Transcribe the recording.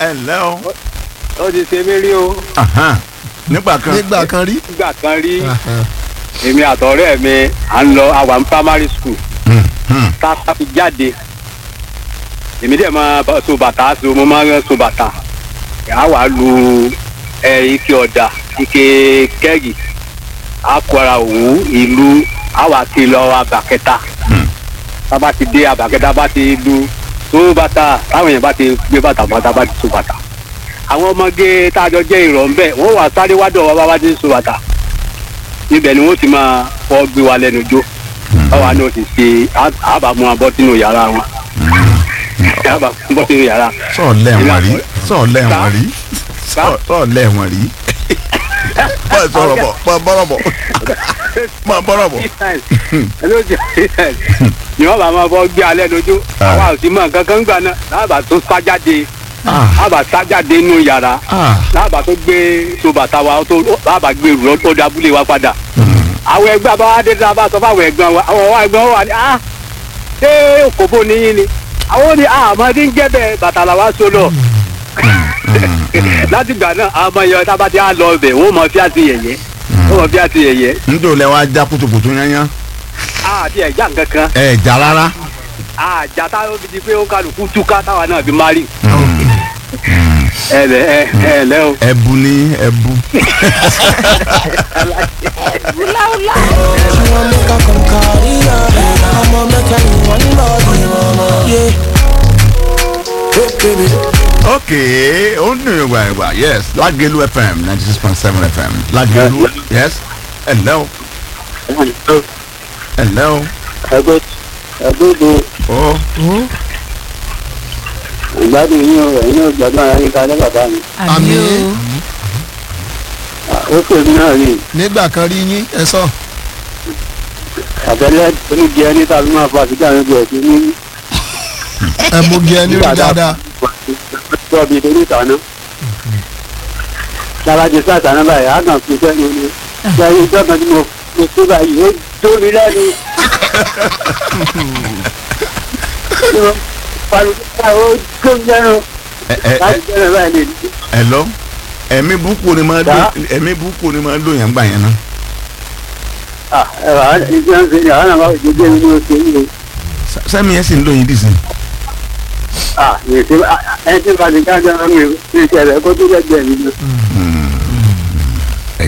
ẹ ǹlẹ́ o ó ti ṣe mí rí o Ahan. nígbà kan nígbà kan rí. nígbà kan rí Aha. èmi àtọ̀rẹ́ mi à ń lọ àwa ní primary school Hmm, hmm. tá a fi jáde èmi dẹ̀ máa bá- so bàtà so mo máa ń so bàtà a wà lu ẹ ike ọ̀dà ike kẹ́gì a kó ara òwú ìlú a wà ti lọ abàkẹ́ta tá a bá ti dé abàkẹ́ta bá ti lu so bàtà táwọn èèyàn bá ti gbé bàtà bàtà bá ti so bàtà àwọn ọmọge tá a jọ jẹ́ ìrọ̀ ń bẹ̀ wọ́n wà sáré wádọ̀ wá bá wá ti so bàtà ibẹ̀ ni wọ́n ti máa fọ́ gbé wa lẹ́nu jó báwa náà ti ṣe á- àbá mú abọ́ sínú yàrá wọn àbá bọ́ sínú yàrá. sọ̀ọ́ lẹ́wọ̀n rí sọ̀ọ́ lẹ́wọ̀n rí Sá. sọ̀ọ́ sọ̀ọ́ lẹ́wọ̀n rí bọ́ọ̀ sọ̀rọ̀ bọ̀ bọ́ bọ́rọ̀ bọ̀ bọ́ bọ́rọ̀ bọ̀. ni wọ́n bá máa fọ́ gbé alẹ́ lójú àwa ò sí mọ̀ kankan gbà náà láàbà tó sájáde Ah, láàbà sájáde nínú yàrá ah, láàbà tó gbé tó bàtà wa tó láàbà gbé rú lọ́dọ̀ abúlé wa padà àwọn ẹgbẹ́ àbáwá dé tí a bá sọ fáwọn ẹ̀gbọ́n wa àwọn ọwọ́ ẹ̀gbọ́n wa ni ah ṣé òkòbó níyìn ni àwọn ni ah àmọ́dé ń jẹ́ bẹ́ẹ̀ bàtà làwa so lọ láti gbà náà àwọn ọmọ yẹn tábà tí a lọ ọbẹ̀ wọ́n mọ fíà sí yẹ̀yẹ́ wọ́n mọ fíà sí yẹ̀yẹ́ njó lẹ wá já kutukutu yányán àti ẹ̀já nǹkankan ẹ jà rárá. àjà táwọn fi di pé ó kálukú túká táwa náà fi má rí ẹ lẹ ẹ ẹ lẹ o. ẹbu ní ẹbu. I'ma make her come carry her. I'ma make her in one body, mama. Yeah. Hey, baby. ok ó ń dùn ìgbà ìgbà yes Lágẹ̀lú fm ninety six point seven fm Lágẹ̀lú yes ẹ̀lẹ́ o ẹ̀lẹ́ o ẹgbẹ́ ẹgbẹ́ ìbò ó ìgbádùn yín o ẹ̀yin náà gbádùn ara yín kalẹ́ bàbá mi. Àmín. ó pè mí náà rí nígbà kan rí yín ẹ sọ. àbẹ̀lẹ̀ oníjẹ ẹni tàbí máa fa àbíjà yín bẹ̀rẹ̀ sí ní ẹ mú gí ẹni rí dáadáa. tọ́bi torí ìtàná. sábàjì sàtàná báyìí á kàn fi sẹ́nu ni sẹ́yìn ìjọba tí mo mo tó báyìí ó tó mi lẹ́nu. Tí mo pariwo ó tó mi lẹ́nu ẹ ẹ ẹ láti sẹ́nu báyìí lè ẹ̀lọ́ ẹ̀mí burúkú ni máa Dá. lò ẹ̀mí burúkú ni máa lò yẹn gbà yẹn náà. ah ẹ wà á ní tí wọ́n ń ṣe ní àwọn àwọn ìdíje mi ní oṣù yìí o. Sẹ- sẹ́mi yẹn sì ń lò yín dìsín. ah èsì ẹni tí bá ti ká jẹ́ ọmọ mi ní ìṣẹ̀lẹ̀ kó tó lẹ́gbẹ̀ẹ́ mi náà.